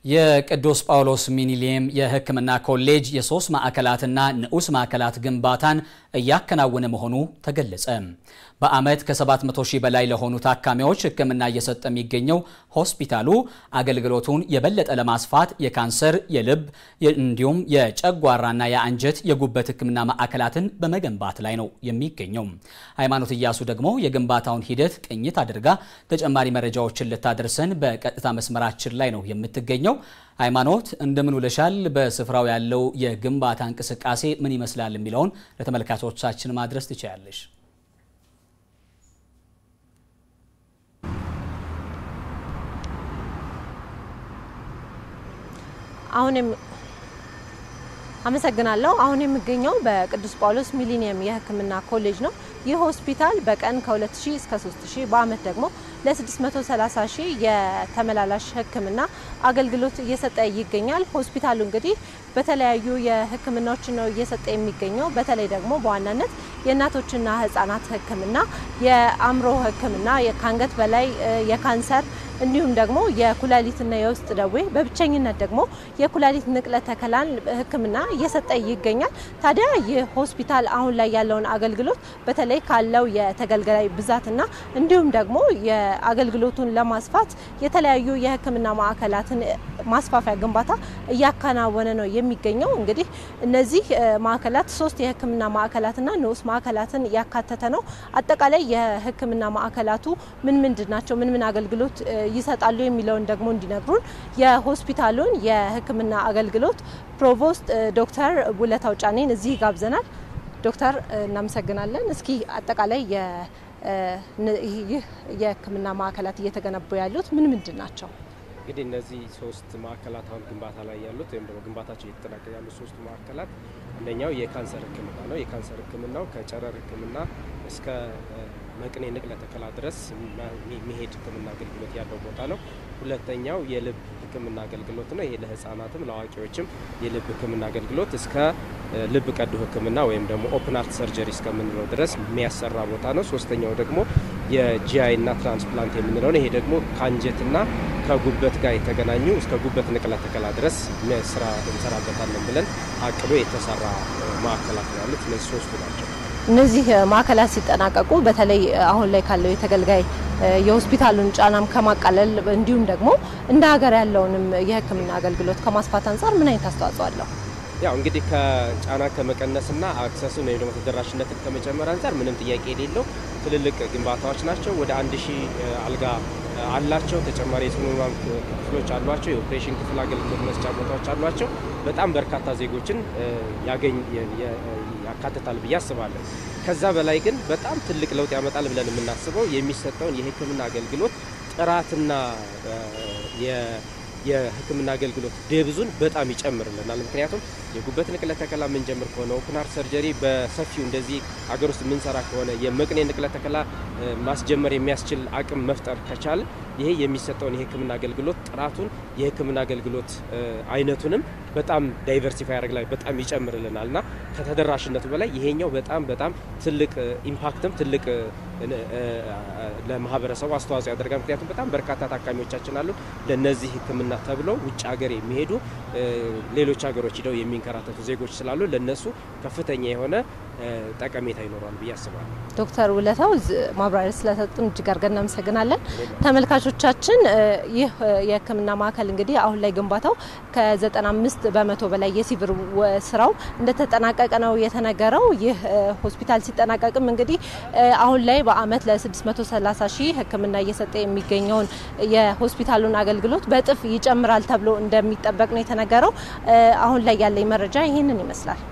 የቅዱስ ጳውሎስ ሚኒሊየም የሕክምና ኮሌጅ የሶስት ማዕከላትና ንዑስ ማዕከላት ግንባታን እያከናወነ መሆኑ ተገለጸ። በዓመት ከ700 ሺህ በላይ ለሆኑ ታካሚዎች ሕክምና እየሰጠ የሚገኘው ሆስፒታሉ አገልግሎቱን የበለጠ ለማስፋት የካንሰር፣ የልብ እንዲሁም የጨጓራና የአንጀት የጉበት ሕክምና ማዕከላትን በመገንባት ላይ ነው የሚገኘው። ሃይማኖት እያሱ ደግሞ የግንባታውን ሂደት ቅኝት አድርጋ ተጨማሪ መረጃዎችን ልታደርሰን በቀጥታ መስመራችን ላይ ነው የምትገኘው። ሃይማኖት እንደምን ውለሻል? በስፍራው ያለው የግንባታ እንቅስቃሴ ምን ይመስላል የሚለውን ለተመልካቾቻችን ማድረስ ትችያለሽ። አሁንም አመሰግናለሁ። አሁን የሚገኘው በቅዱስ ጳውሎስ ሚሊኒየም የህክምና ኮሌጅ ነው። ይህ ሆስፒታል በቀን ከ2000 እስከ 3000 በአመት ደግሞ ለ630 ሺህ የተመላላሽ ህክምና አገልግሎት እየሰጠ ይገኛል። ሆስፒታሉ እንግዲህ በተለያዩ የህክምናዎች ነው እየሰጠ የሚገኘው። በተለይ ደግሞ በዋናነት የእናቶችና ህጻናት ህክምና፣ የአእምሮ ህክምና፣ ከአንገት በላይ የካንሰር እንዲሁም ደግሞ የኩላሊትና የውስጥ ደዌ በብቸኝነት ደግሞ የኩላሊት ንቅለ ተከላን ህክምና እየሰጠ ይገኛል። ታዲያ ይህ ሆስፒታል አሁን ላይ ያለውን አገልግሎት በተለይ ካለው የተገልጋይ ብዛትና እንዲሁም ደግሞ የአገልግሎቱን ለማስፋት የተለያዩ የህክምና ማዕከላትን ማስፋፊያ ግንባታ እያከናወነ ነው የሚገኘው። እንግዲህ እነዚህ ማዕከላት ሶስት የህክምና ማዕከላትና ንዑስ ማዕከላትን ያካተተ ነው። አጠቃላይ የህክምና ማዕከላቱ ምን ምንድን ናቸው? ምን ምን አገልግሎት ይሰጣሉ የሚለውን ደግሞ እንዲነግሩን የሆስፒታሉን የህክምና አገልግሎት ፕሮቮስት ዶክተር ውለታው ጫኔን እዚህ ጋብዘናል። ዶክተር እናመሰግናለን። እስኪ አጠቃላይ ይህ የህክምና ማዕከላት እየተገነቡ ያሉት ምን ምንድን ናቸው? እንግዲህ እነዚህ ሶስት ማዕከላት አሁን ግንባታ ላይ ያሉት ወይም ደግሞ ግንባታቸው እየተጠናቀቁ ያሉት ሶስቱ ማዕከላት አንደኛው የካንሰር ህክምና ነው። የካንሰር ህክምናው ከጨረር ህክምና እስከ መቅኔ ንቅለ ተከላ ድረስ የሚሄድ ህክምና አገልግሎት ያለው ቦታ ነው። ሁለተኛው የልብ ህክምና አገልግሎት ነው። ይሄ ለህፃናትም ለአዋቂዎችም የልብ ህክምና አገልግሎት እስከ ልብ ቀዶ ህክምና ወይም ደግሞ ኦፕን ሃርት ሰርጀሪ እስከምንለው ድረስ የሚያሰራ ቦታ ነው። ሶስተኛው ደግሞ የጂአይ እና ትራንስፕላንት የምንለው ነው። ይሄ ደግሞ ከአንጀትና ከጉበት ጋር የተገናኙ እስከ ጉበት ንቅለ ተከላ ድረስ ስራ እንሰራበታለን ብለን አቅዶ የተሰራ ማዕከላት ነው ያሉት እነዚህ ሶስቱ ናቸው። እነዚህ ማዕከላት ሲጠናቀቁ በተለይ አሁን ላይ ካለው የተገልጋይ የሆስፒታሉን ጫናም ከማቃለል እንዲሁም ደግሞ እንደ ሀገር ያለውንም የህክምና አገልግሎት ከማስፋት አንጻር ምን አይነት አስተዋጽኦ አለው? ያው እንግዲህ ከጫና ከመቀነስና አክሰስን ወይም ደግሞ ተደራሽነትን ከመጨመር አንጻር ምንም ጥያቄ የሌለው ትልልቅ ግንባታዎች ናቸው። ወደ አንድ ሺህ አልጋ አላቸው። ተጨማሪ የጽኑ ህሙማን ክፍሎች አሏቸው። የኦፕሬሽን ክፍል አገልግሎት መስጫ ቦታዎች አሏቸው። በጣም በርካታ ዜጎችን ያገኝ ያካትታል ብዬ አስባለሁ። ከዛ በላይ ግን በጣም ትልቅ ለውጥ ያመጣል ብለን የምናስበው የሚሰጠውን የህክምና አገልግሎት ጥራትና የህክምና አገልግሎት ደብዙን በጣም ይጨምርልናል። ምክንያቱም የጉበት ንቅለ ተከላ የምንጀምር ከሆነ ኦፕን ሃርት ሰርጀሪ በሰፊው እንደዚህ አገር ውስጥ የምንሰራ ከሆነ የመቅኔ ንቅለ ተከላ ማስጀመር የሚያስችል አቅም መፍጠር ከቻል ይሄ የሚሰጠውን የህክምና አገልግሎት ጥራቱን የህክምና አገልግሎት አይነቱንም በጣም ዳይቨርሲፋይ ያደርግ ላይ በጣም ይጨምርልናል እና ከተደራሽነቱ በላይ ይሄኛው በጣም በጣም ትልቅ ኢምፓክትም ትልቅ ለማህበረሰቡ አስተዋጽኦ ያደርጋል። ምክንያቱም በጣም በርካታ ታካሚዎቻችን አሉ ለነዚህ ህክምና ተብለው ውጭ ሀገር የሚሄዱ ሌሎች ሀገሮች ሂደው የሚንከራተቱ ዜጎች ስላሉ ለነሱ ከፍተኛ የሆነ ጠቀሜታ ይኖረዋል ብዬ አስባለሁ። ዶክተር ውለታው ማብራሪያ ስለሰጡን እጅግ አድርገን እናመሰግናለን። ተመልካቾቻችን ይህ የህክምና ማዕከል እንግዲህ አሁን ላይ ግንባታው ከ95 በመቶ በላይ የሲቪል ስራው እንደተጠናቀቀ ነው የተነገረው። ይህ ሆስፒታል ሲጠናቀቅም እንግዲህ አሁን ላይ በአመት ለ630 ሺህ ህክምና እየሰጠ የሚገኘውን የሆስፒታሉን አገልግሎት በእጥፍ ይጨምራል ተብሎ እንደሚጠበቅ ነው የተነገረው። አሁን ላይ ያለኝ መረጃ ይህንን ይመስላል።